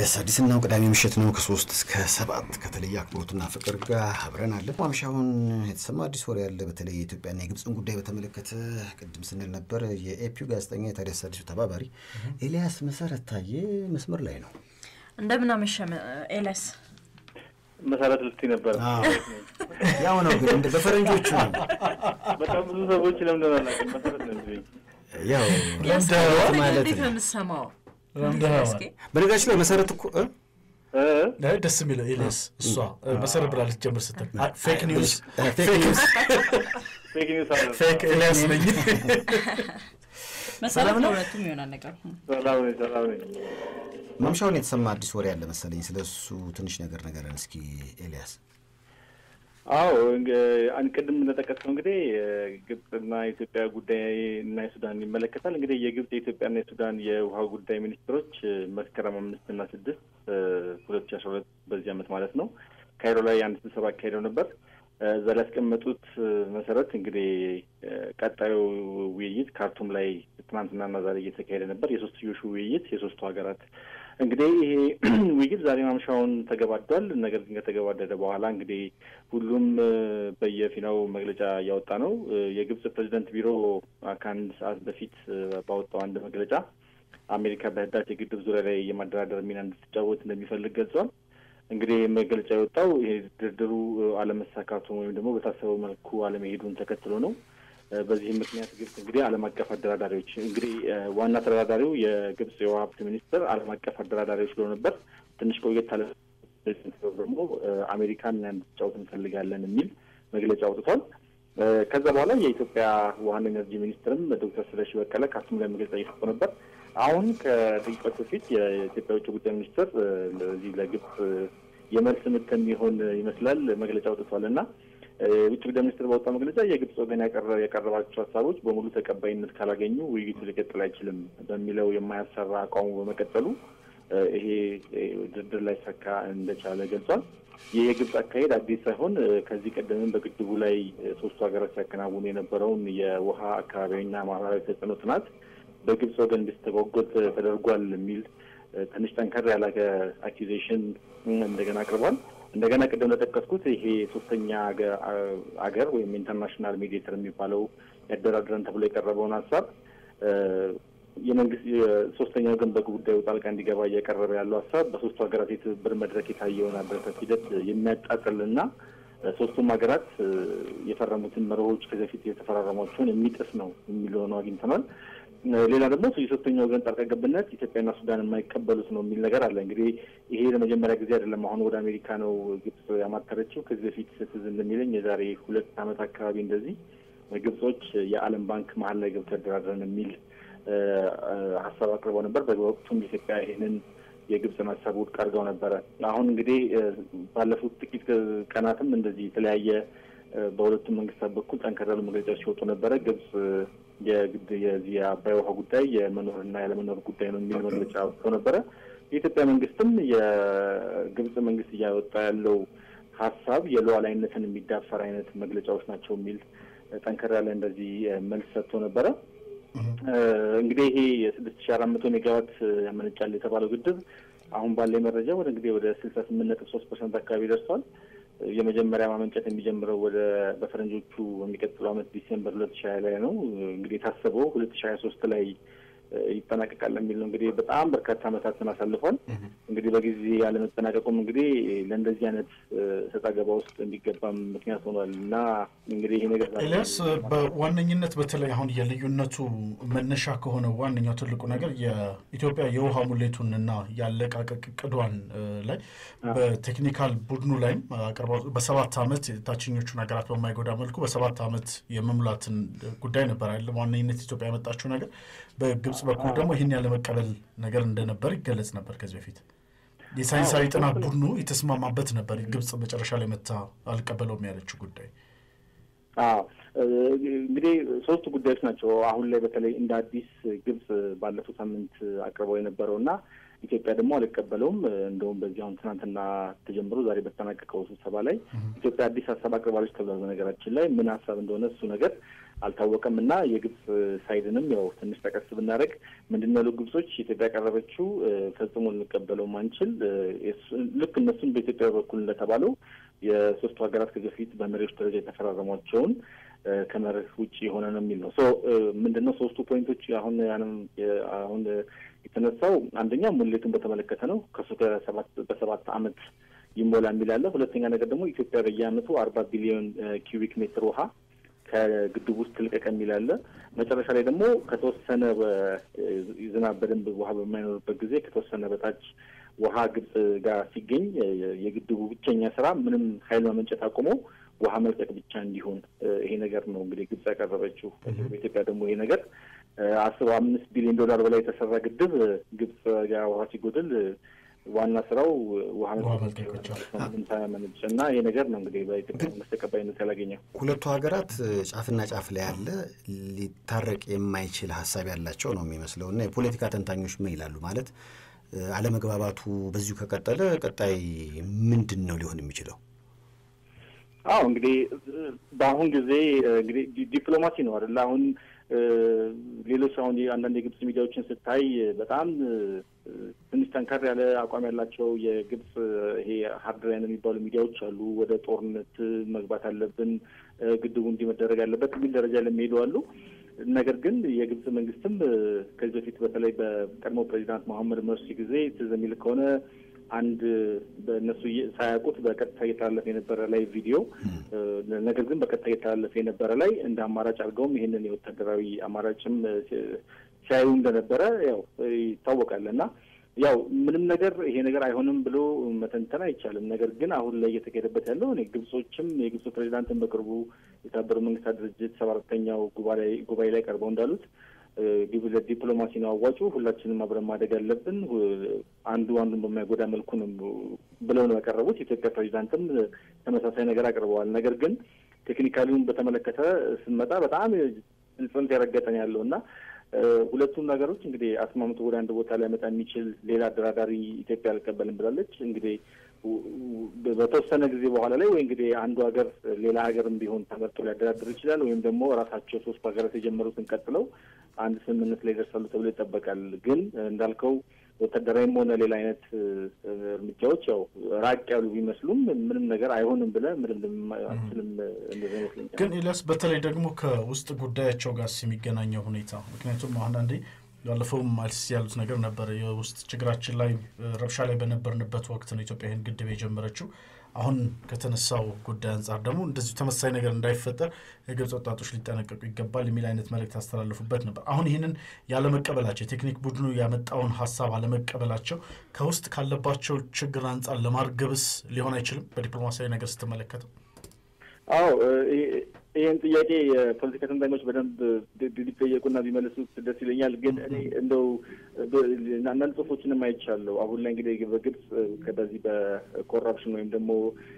ታዲያስ አዲስና ቅዳሜ ምሽት ነው ከሶስት እስከ ሰባት ከተለየ አክብሮትና ፍቅር ጋር አብረን አለን። ማምሻውን የተሰማ አዲስ ወሬ ያለ በተለይ የኢትዮጵያና የግብፅን ጉዳይ በተመለከተ ቅድም ስንል ነበር። የኤፒው ጋዜጠኛ የታዲያስ አዲሱ ተባባሪ ኤልያስ መሰረት ታዬ መስመር ላይ ነው። እንደምን አመሸ ኤልያስ። መሰረት ልትይ ነበር። ያው ነው ግን እንደ በፈረንጆቹ ነው። በጣም ብዙ ሰዎች ለምንድን ነው አላውቅም። መሰረት ነው የሚሉኝ። ያው ያስታወቅ ማለት እንዴት ነው ነው። የምትሰማው? ረምደኸዋል። እስኪ በነገራችን ላይ መሰረት እኮ እ? እ? ላይ ደስ የሚለው ኤልያስ እሷ መሰረት ብላ ልትጀምር ስትል ፌክ ኒውስ ፌክ ኒውስ ፌክ ኒውስ አለ። ፌክ ኤልያስ ነኝ። መሰረት ለሁለቱም ይሆናል ነገር ሰላም ነኝ፣ ሰላም ነኝ። ማምሻውን የተሰማ አዲስ ወሬ ያለ መሰለኝ። ስለ እሱ ትንሽ ነገር ነገረን እስኪ ኤልያስ። አዎ እንግ- አንድ ቅድም እንደጠቀስነው እንግዲህ ግብፅና የኢትዮጵያ ጉዳይ እና የሱዳን ይመለከታል። እንግዲህ የግብፅ የኢትዮጵያና የሱዳን የውሃ ጉዳይ ሚኒስትሮች እ፣ መስከረም አምስት እና ስድስት ሁለት ሺ አስራ ሁለት በዚህ ዓመት ማለት ነው ካይሮ ላይ አንድ ስብሰባ አካሄደው ነበር። እ፣ እዛ ላይ ያስቀመጡት እ፣ መሰረት እንግዲህ እ፣ ቀጣዩ ውይይት ካርቱም ላይ ትናንትናና ዛሬ እየተካሄደ ነበር። የሶስትዮሹ ውይይት የሶስቱ ሀገራት እንግዲህ ይሄ ውይይት ዛሬ ማምሻውን ተገባዷል። ነገር ግን ከተገባደደ በኋላ እንግዲህ ሁሉም እ፣ በየፊናው መግለጫ እያወጣ ነው። እ፣ የግብጽ ፕሬዚደንት ቢሮ አ፣ ከአንድ ሰዓት በፊት እ፣ ባወጣው አንድ መግለጫ አሜሪካ በህዳሴ ግድብ ዙሪያ ላይ የማደራደር ሚና እንድትጫወት እንደሚፈልግ ገልጿል። እንግዲህ መግለጫ የወጣው ይሄ ድርድሩ እ፣ አለመሳካቱን ወይም ደግሞ በታሰበው መልኩ አለመሄዱን ተከትሎ ነው። እ፣ በዚህም ምክንያት ግብጽ እንግዲህ ዓለም አቀፍ አደራዳሪዎች እንግዲህ እ፣ ዋና ተደራዳሪው የግብጽ የውሃ ሀብት ሚኒስትር ዓለም አቀፍ አደራዳሪዎች ብሎ ነበር። ትንሽ ቆየት አለ ደግሞ እ፣ አሜሪካን እንድትጫወት እንፈልጋለን የሚል መግለጫ አውጥቷል። እ፣ ከዛ በኋላ የኢትዮጵያ ውሃና ኤነርጂ ሚኒስትርም ዶክተር ስለሺ በቀለ ካርቱም ላይ መግለጫ እየሰጡ ነበር። አሁን ከደቂቃዎች በፊት የኢትዮጵያ ውጭ ጉዳይ ሚኒስትር እ፣ ለዚህ ለግብጽ እ፣ የመልስ ምት የሚሆን ይመስላል መግለጫ አውጥቷል እና እ፣ የውጭ ጉዳይ ሚኒስትር ባወጣው መግለጫ የግብጽ ወገን ያቀረ- ያቀረባቸው ሀሳቦች በሙሉ ተቀባይነት ካላገኙ ውይይቱ ሊቀጥል አይችልም በሚለው የማያሰራ አቋሙ በመቀጠሉ እ፣ ይሄ እ፣ ድርድር ላይ ሰካ እንደቻለ ገልጿል። ይህ የግብጽ አካሄድ አዲስ ሳይሆን እ፣ ከዚህ ቀደምም በግድቡ ላይ እ፣ ሶስቱ ሀገራት ሲያከናውኑ የነበረውን የውሃ አካባቢና ማህበራዊ ተጽዕኖ ጥናት በግብጽ ወገን እንዲስተጓጎል ተ- ተደርጓል የሚል እ፣ ትንሽ ጠንከር ያለ አኪዜሽን እንደገና አቅርቧል። እንደገና ቅድም እንደጠቀስኩት ይሄ ሶስተኛ አገ- አ- አገር ወይም ኢንተርናሽናል ሜዲየተር የሚባለው ያደራድረን ተብሎ የቀረበውን ሀሳብ እ፣ የመንግስት የሶስተኛ ወገን በጉዳዩ ጣልቃ እንዲገባ እያቀረበ ያለው ሀሳብ በሶስቱ ሀገራት የትብብር መድረክ የታየውን አበረታት ሂደት የሚያጣጥልና እ፣ ሶስቱም ሀገራት እ፣ የፈረሙትን መርሆች ከዚህ በፊት የተፈራረሟቸውን የሚጥስ ነው የሚል ሆነው አግኝተናል። እ፣ ሌላ ደግሞ የሶስተኛ ወገን ጣልቃ ገብነት ኢትዮጵያና ሱዳን የማይቀበሉት ነው የሚል ነገር አለ። እንግዲህ ይሄ ለመጀመሪያ ጊዜ አይደለም። አሁን ወደ አሜሪካ ነው ግብጽ ያማተረችው። ከዚህ በፊት ትዝ እንደሚለኝ የዛሬ ሁለት ዓመት አካባቢ እንደዚህ ግብጾች የዓለም ባንክ መሀል ላይ ገብተው ያደራድረን የሚል እ፣ እ፣ ሀሳብ አቅርበው ነበር። በወቅቱም ኢትዮጵያ ይህንን የግብፅን ሀሳብ ውድቅ አድርገው ነበረ። አሁን እንግዲህ እ፣ ባለፉት ጥቂት ቀናትም እንደዚህ የተለያየ እ፣ በሁለቱም መንግስታት በኩል ጠንከር ያሉ መግለጫዎች ሲወጡ ነበረ። ግብጽ እ፣ የግድ የዚህ የአባይ ውሃ ጉዳይ የመኖርና ያለመኖር ጉዳይ ነው የሚል መግለጫ ወጥቶ ነበረ። የኢትዮጵያ መንግስትም የግብጽ መንግስት እያወጣ ያለው ሀሳብ የሉዓላዊነትን የሚዳፈር አይነት መግለጫዎች ናቸው የሚል እ፣ ጠንከር ያለ እንደዚህ እ፣ መልስ ሰጥቶ ነበረ። እ፣ እንግዲህ ይሄ የስድስት ሺ አራት መቶ ሜጋዋት እ፣ ያመነጫል የተባለው ግድብ አሁን ባለ መረጃ ወደ እንግዲህ ወደ ስልሳ ስምንት ነጥብ ሶስት ፐርሰንት አካባቢ ደርሷል። እ፣ የመጀመሪያ ማመንጨት የሚጀምረው ወደ በፈረንጆቹ የሚቀጥለው ዓመት ዲሴምበር ሁለት ሺ ሀያ ላይ ነው። እ፣ እንግዲህ የታሰበው ሁለት ሺ ሀያ ሶስት ላይ እ፣ ይጠናቀቃል የሚል ነው። እንግዲህ በጣም በርካታ ዓመታትን አሳልፏል። እንግዲህ በጊዜ ያለመጠናቀቁም እንግዲህ ለእንደዚህ አይነት እ፣ ሰጣ ገባ ውስጥ እንዲገባም ምክንያት ሆኗል እና እንግዲህ ይሄ ነገር ኤልያስ በዋነኝነት በተለይ አሁን የልዩነቱ መነሻ ከሆነ ዋነኛው ትልቁ ነገር የኢትዮጵያ የውሃ ሙሌቱንና የአለቃቀቅ እቅዷን እ፣ ላይ በቴክኒካል ቡድኑ ላይም አቅርባ በሰባት ዓመት ታችኞቹን ሀገራት በማይጎዳ መልኩ በሰባት ዓመት የመሙላትን ጉዳይ ነበር አይደል? ዋነኝነት ኢትዮጵያ ያመጣችው ነገር በግብጽ በኩል ደግሞ ይህን ያለመቀበል ነገር እንደነበር ይገለጽ ነበር ከዚህ በፊት የሳይንሳዊ ጥናት ቡድኑ የተስማማበት ነበር። ግብጽ መጨረሻ ላይ መታ አልቀበለውም ያለችው ጉዳይ አዎ እ፣ እንግዲህ ሶስቱ ጉዳዮች ናቸው አሁን ላይ በተለይ እንደ አዲስ ግብጽ ባለፈው ሳምንት አቅርበው የነበረው እና ኢትዮጵያ ደግሞ አልቀበለውም። እንደውም በዚህ አሁን ትናንትና ተጀምሮ ዛሬ በተጠናቀቀው ስብሰባ ላይ ኢትዮጵያ አዲስ ሀሳብ አቅርባለች ተብሏል። በነገራችን ላይ ምን ሀሳብ እንደሆነ እሱ ነገር አልታወቀም እና የግብጽ ሳይድንም ያው ትንሽ ጠቀስ ብናደርግ ምንድን ነው ያሉ ግብጾች ኢትዮጵያ ያቀረበችው ፈጽሞ ልንቀበለው ማንችል ልክ እነሱን በኢትዮጵያ በኩል እንደተባለው የሶስቱ ሀገራት ከዚህ በፊት በመሪዎች ደረጃ የተፈራረሟቸውን ከመርህ ውጭ የሆነ ነው የሚል ነው። ሶ ምንድን ነው ሶስቱ ፖይንቶች አሁን አሁን የተነሳው አንደኛ ሙሌቱን በተመለከተ ነው። ከሱ ከሰባት በሰባት አመት ይሞላ የሚል አለ። ሁለተኛ ነገር ደግሞ ኢትዮጵያ በየአመቱ አርባ ቢሊዮን ኪዩቢክ ሜትር ውሃ ከግድቡ ውስጥ ትልቀቅ የሚል አለ። መጨረሻ ላይ ደግሞ ከተወሰነ ዝናብ በደንብ ውሃ በማይኖርበት ጊዜ ከተወሰነ በታች ውሃ ግብጽ ጋር ሲገኝ የግድቡ ብቸኛ ስራ ምንም ኃይል ማመንጨት አቁሞ ውሃ መልቀቅ ብቻ እንዲሆን ይሄ ነገር ነው እንግዲህ ግብጽ ያቀረበችው። በኢትዮጵያ ደግሞ ይሄ ነገር አስበ አምስት ቢሊዮን ዶላር በላይ የተሰራ ግድብ ግብጽ ጋር ውሃ ሲጎድል ዋና ስራው ውሃ ሳያመነጭ እና ይሄ ነገር ነው እንግዲህ በኢትዮጵያ መንግስት ተቀባይነት ያላገኘው። ሁለቱ ሀገራት ጫፍና ጫፍ ላይ ያለ ሊታረቅ የማይችል ሀሳብ ያላቸው ነው የሚመስለው እና የፖለቲካ ተንታኞች ምን ይላሉ ማለት አለመግባባቱ በዚሁ ከቀጠለ ቀጣይ ምንድን ነው ሊሆን የሚችለው? አዎ እንግዲህ በአሁን ጊዜ እንግዲህ ዲፕሎማሲ ነው አይደለ? አሁን ሌሎች አሁን አንዳንድ የግብጽ ሚዲያዎችን ስታይ በጣም ትንሽ ጠንከር ያለ አቋም ያላቸው የግብጽ ይሄ ሀርድ ላይን የሚባሉ ሚዲያዎች አሉ። ወደ ጦርነት መግባት አለብን፣ ግድቡ እንዲህ መደረግ አለበት የሚል ደረጃ ለሚሄዱ አሉ። ነገር ግን የግብጽ መንግስትም ከዚህ በፊት በተለይ በቀድሞ ፕሬዚዳንት መሐመድ መርሲ ጊዜ ትዝ የሚል ከሆነ አንድ በእነሱ ሳያውቁት በቀጥታ እየተላለፈ የነበረ ላይ ቪዲዮ ነገር ግን በቀጥታ እየተላለፈ የነበረ ላይ እንደ አማራጭ አድርገውም ይህንን የወታደራዊ አማራጭም ሲያዩ እንደነበረ ያው ይታወቃል እና ያው ምንም ነገር ይሄ ነገር አይሆንም ብሎ መተንተን አይቻልም። ነገር ግን አሁን ላይ እየተካሄደበት ያለው እኔ ግብጾችም የግብጽ ፕሬዚዳንትን በቅርቡ የተባበሩት መንግስታት ድርጅት ሰባ አራተኛው ጉባኤ ላይ ቀርበው እንዳሉት ዲፕሎማሲ ነው አዋጩ፣ ሁላችንም አብረን ማደግ አለብን፣ አንዱ አንዱን በማይጎዳ መልኩ ነው ብለው ነው ያቀረቡት። የኢትዮጵያ ፕሬዚዳንትም ተመሳሳይ ነገር አቅርበዋል። ነገር ግን ቴክኒካሊውን በተመለከተ ስንመጣ በጣም ጽንፍ የረገጠን ያለው እና ሁለቱም ነገሮች እንግዲህ አስማምቶ ወደ አንድ ቦታ ሊያመጣ የሚችል ሌላ አደራዳሪ ኢትዮጵያ አልቀበልም ብላለች። እንግዲህ በተወሰነ ጊዜ በኋላ ላይ ወይ እንግዲህ አንዱ ሀገር ሌላ ሀገርም ቢሆን ተመርጦ ሊያደራድር ይችላል። ወይም ደግሞ ራሳቸው ሶስቱ ሀገራት የጀመሩትን ቀጥለው አንድ ስምምነት ላይ ይደርሳሉ ተብሎ ይጠበቃል። ግን እንዳልከው ወታደራዊም ሆነ ሌላ አይነት እርምጃዎች ያው ራቅ ያሉ ቢመስሉም ምንም ነገር አይሆንም ብለህ ምንም አችልም እንደዛ ይመስለኛል። ግን ኤልያስ በተለይ ደግሞ ከውስጥ ጉዳያቸው ጋር የሚገናኘው ሁኔታ ምክንያቱም አንዳንዴ ያለፈውም አልሲ ያሉት ነገር ነበር። የውስጥ ችግራችን ላይ ረብሻ ላይ በነበርንበት ወቅት ነው ኢትዮጵያ ይህን ግድብ የጀመረችው። አሁን ከተነሳው ጉዳይ አንጻር ደግሞ እንደዚሁ ተመሳሳይ ነገር እንዳይፈጠር የግብፅ ወጣቶች ሊጠነቀቁ ይገባል የሚል አይነት መልእክት ያስተላልፉበት ነበር። አሁን ይህንን ያለመቀበላቸው የቴክኒክ ቡድኑ ያመጣውን ሀሳብ አለመቀበላቸው ከውስጥ ካለባቸው ችግር አንጻር ለማርገብስ ሊሆን አይችልም? በዲፕሎማሲያዊ ነገር ስትመለከተው አዎ ይህን ጥያቄ የፖለቲካ ተንታኞች በደንብ ቢጠየቁና ቢመልሱት ደስ ይለኛል። ግን እኔ እንደው አንዳንድ ጽሁፎችንም አይቻለሁ። አሁን ላይ እንግዲህ በግብጽ በዚህ በኮራፕሽን ወይም ደግሞ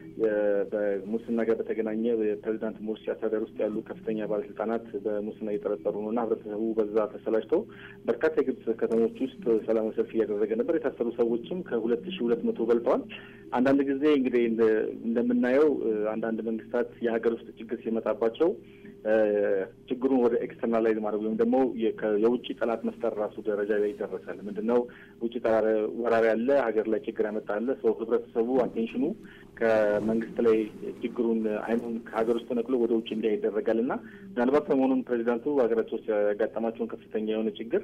በሙስና ጋር በተገናኘ የፕሬዚዳንት ሙርሲ አስተዳደር ውስጥ ያሉ ከፍተኛ ባለስልጣናት በሙስና እየጠረጠሩ ነው እና ህብረተሰቡ በዛ ተሰላጅቶ በርካታ የግብጽ ከተሞች ውስጥ ሰላማዊ ሰልፍ እያደረገ ነበር። የታሰሩ ሰዎችም ከሁለት ሺ ሁለት መቶ በልጠዋል። አንዳንድ ጊዜ እንግዲህ እንደምናየው አንዳንድ መንግስታት የሀገር ውስጥ ችግር ሲመጣባቸው ችግሩን ወደ ኤክስተርናላይዝ ማድረግ ወይም ደግሞ የውጭ ጠላት መፍጠር ራሱ ደረጃ ላይ ይደረሳል። ምንድነው ውጭ ወራሪ ያለ ሀገር ላይ ችግር ያመጣለ ሰው ህብረተሰቡ አቴንሽኑ ከመንግስት ላይ ችግሩን አይኑን ከሀገር ውስጥ ነቅሎ ወደ ውጭ እንዲያ ይደረጋል እና ምናልባት ሰሞኑን ፕሬዚዳንቱ ሀገራቸው ውስጥ ያጋጠማቸውን ከፍተኛ የሆነ ችግር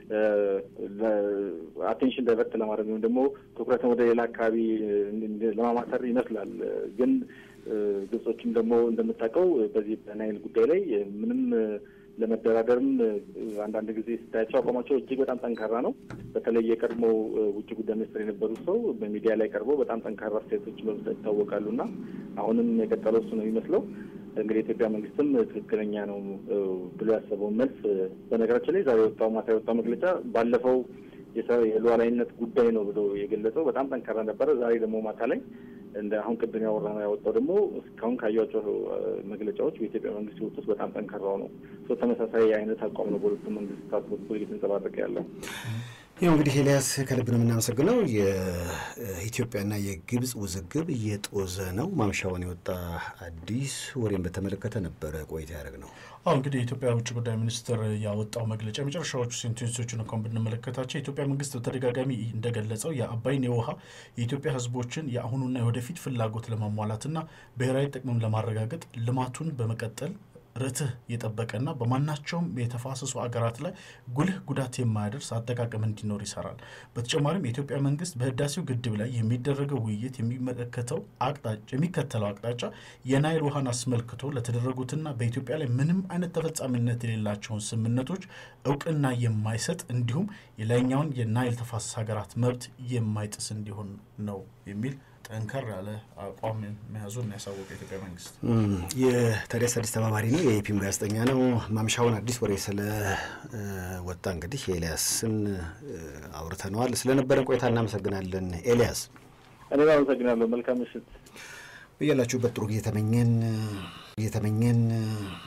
አቴንሽን ዳይቨርት ለማድረግ ወይም ደግሞ ትኩረትን ወደ ሌላ አካባቢ ለማማተር ይመስላል ግን ግብጾችም ደግሞ እንደምታውቀው በዚህ በናይል ጉዳይ ላይ ምንም ለመደራደርም አንዳንድ ጊዜ ስታያቸው አቋማቸው እጅግ በጣም ጠንካራ ነው። በተለይ የቀድሞ ውጭ ጉዳይ ሚኒስትር የነበሩት ሰው በሚዲያ ላይ ቀርበው በጣም ጠንካራ አስተያየቶች በመስጠት ይታወቃሉ እና አሁንም የቀጠለው እሱ ነው የሚመስለው። እንግዲህ የኢትዮጵያ መንግስትም ትክክለኛ ነው ብሎ ያሰበውን መልስ በነገራችን ላይ ዛሬ የወጣው ማታ የወጣው መግለጫ ባለፈው የሉዓላዊነት ጉዳይ ነው ብሎ የገለጸው በጣም ጠንካራ ነበረ። ዛሬ ደግሞ ማታ ላይ እንደ አሁን ቅድም ያወራ ነው ያወጣው ደግሞ እስካሁን ካያቸው መግለጫዎች በኢትዮጵያ መንግስት ህይወት ውስጥ በጣም ጠንካራው ነው። ተመሳሳይ አይነት አቋም ነው በሁለቱ መንግስታት በኩል እየተንጸባረቀ ያለው። ይኸው እንግዲህ ኤልያስ ከልብ ነው የምናመሰግነው። የኢትዮጵያና የግብፅ ውዝግብ እየጦዘ ነው። ማምሻውን የወጣ አዲስ ወሬን በተመለከተ ነበረ ቆይታ ያደረግ ነው። አሁ እንግዲህ የኢትዮጵያ ውጭ ጉዳይ ሚኒስትር ያወጣው መግለጫ የመጨረሻዎቹ ሴንቴንሶችን እንኳን ብንመለከታቸው የኢትዮጵያ መንግስት በተደጋጋሚ እንደገለጸው የአባይን የውሃ የኢትዮጵያ ሕዝቦችን የአሁኑና የወደፊት ፍላጎት ለማሟላትና ብሔራዊ ጥቅምም ለማረጋገጥ ልማቱን በመቀጠል ርትህ የጠበቀና በማናቸውም የተፋሰሱ አገራት ላይ ጉልህ ጉዳት የማያደርስ አጠቃቀም እንዲኖር ይሰራል። በተጨማሪም የኢትዮጵያ መንግስት በህዳሴው ግድብ ላይ የሚደረገው ውይይት የሚመለከተው አቅጣጫ የሚከተለው አቅጣጫ የናይል ውሃን አስመልክቶ ለተደረጉትና በኢትዮጵያ ላይ ምንም አይነት ተፈጻሚነት የሌላቸውን ስምምነቶች እውቅና የማይሰጥ እንዲሁም የላይኛውን የናይል ተፋሰስ ሀገራት መብት የማይጥስ እንዲሆን ነው የሚል ጠንከር ያለ አቋም መያዙን ያሳወቀ የኢትዮጵያ መንግስት የታዲያስ አዲስ ተባባሪ ነው፣ የኢፒም ጋዜጠኛ ነው። ማምሻውን አዲስ ወሬ ስለ ወጣ እንግዲህ ኤልያስን አውርተነዋል። ስለነበረን ቆይታ እናመሰግናለን ኤልያስ። እኔም አመሰግናለሁ። መልካም ምሽት ብያላችሁበት ጥሩ እየተመኘን እየተመኘን